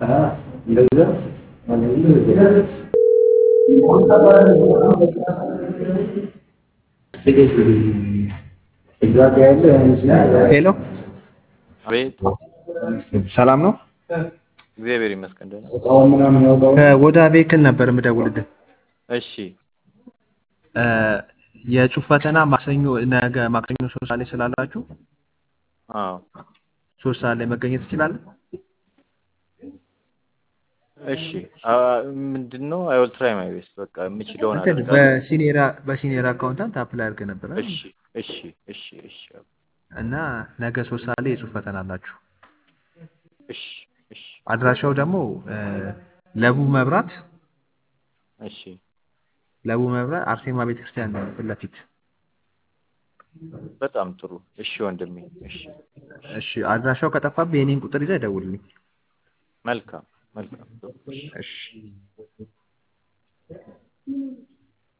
ሄሎ አቤት ሰላም ነው? እግዚአብሔር ይመስገን ደህና። ከወዳ ቬክል ነበር የምደውልልህ። እሺ እ የጽሁፍ ፈተና ማክሰኞ ነገ ማክሰኞ ሶስት ሰዓት ላይ ስላላችሁ አዎ ሶስት ሰዓት ላይ መገኘት ትችላለህ? እሺ አ- ምንድን ነው አይ ዊል ትራይ ማይ ቤስት በቃ የምችለውን እንትን አደርጋለሁ። በሲኒየር በሲኒየር አካውንታንት አፕላይ አድርገህ ነበር አይደል? እሺ እሺ እሺ እሺ እና ነገ ሶስት ሰዓት ላይ የጽሁፍ ፈተና አላችሁ። እሺ እሺ አድራሻው ደግሞ እ ለቡ መብራት እሺ ለቡ መብራት አርሴማ ቤተክርስቲያን ፊት ለፊት። በጣም ጥሩ እሺ ወንድሜ እሺ እሺ አድራሻው ከጠፋብህ የኔን ቁጥር ይዘህ ደውልልኝ። መልካም መልካም እሺ